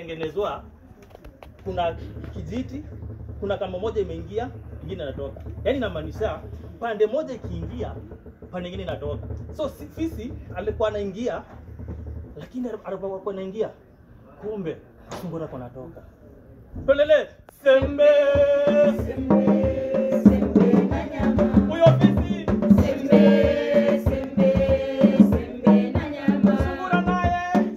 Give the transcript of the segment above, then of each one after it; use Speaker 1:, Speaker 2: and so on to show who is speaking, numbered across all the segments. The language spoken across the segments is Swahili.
Speaker 1: imetengenezwa, kuna kijiti, kuna kamba moja imeingia, ingine inatoka. Yaani inamaanisha pande moja ikiingia, pande nyingine inatoka. So si- fisi alikuwa anaingia, lakini alipokuwa anaingia, kumbe sungura kwa anatoka. Pelele sembe sembe huyo fisi sungura naye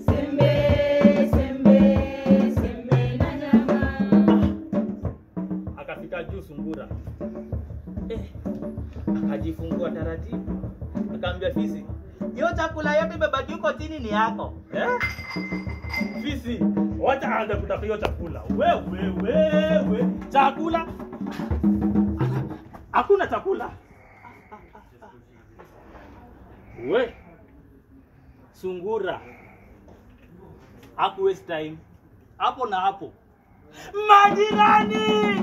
Speaker 1: akafika juu sungura eh, akajifungua taratibu, akaambia fisi, hiyo chakula yote imebaki huko chini ni yako eh? Fisi, wacha aanze kutafuta hiyo chakula. Wewe wewe, chakula hakuna chakula. We sungura haku waste time hapo na hapo, majirani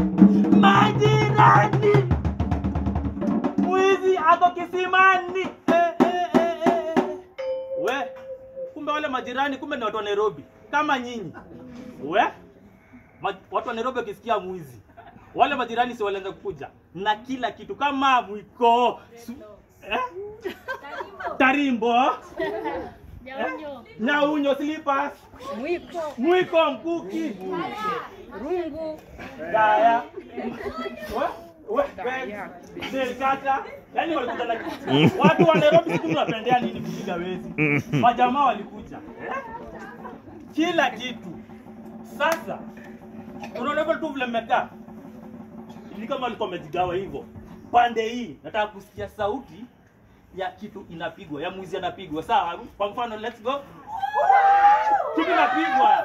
Speaker 1: majirani, mwizi ako kisimani. Eh, eh, eh, eh, eh. We, kumbe wale majirani kumbe ni watu wa Nairobi kama nyinyi. We, ma, watu wa Nairobi wakisikia mwizi, wale majirani si walianza kukuja na kila kitu kama mwiko su, eh? tarimbo
Speaker 2: Jaonyo.
Speaker 1: nyaunyo slippers
Speaker 2: Mwiko.
Speaker 1: mwiko mkuki
Speaker 2: Rungu.
Speaker 1: Daya. We, we, we, Delkata. Yaani walikuja na watu wa Nairobi sisi tunapendea nini kupiga wezi. Majamaa walikuja. Eh? Kila kitu. Sasa unaona hivyo tu vile mmekaa. Ni kama alikuwa amejigawa hivyo. Pande hii nataka kusikia sauti ya kitu inapigwa, ya mwizi anapigwa. Sawa? Kwa mfano let's go. Kitu inapigwa.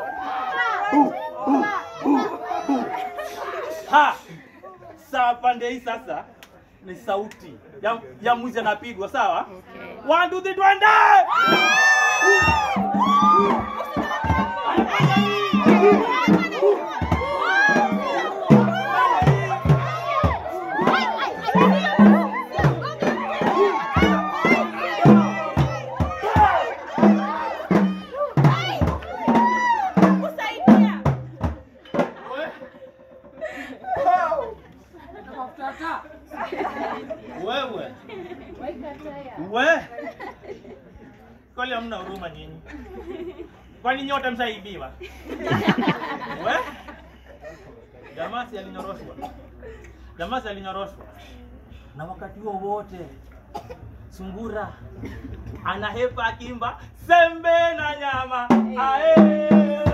Speaker 1: Ha! Sawa, pande hii sasa ni sauti ya, ya mwizi anapigwa, sawa? One, two, three, twende! Wewe we, kwani hamna huruma nyinyi? Kwani nyote msaidiwa? We, jamaa si alinyoroshwa, jamaa si alinyoroshwa, na wakati huo wote sungura anahepa akimba sembe na nyama ae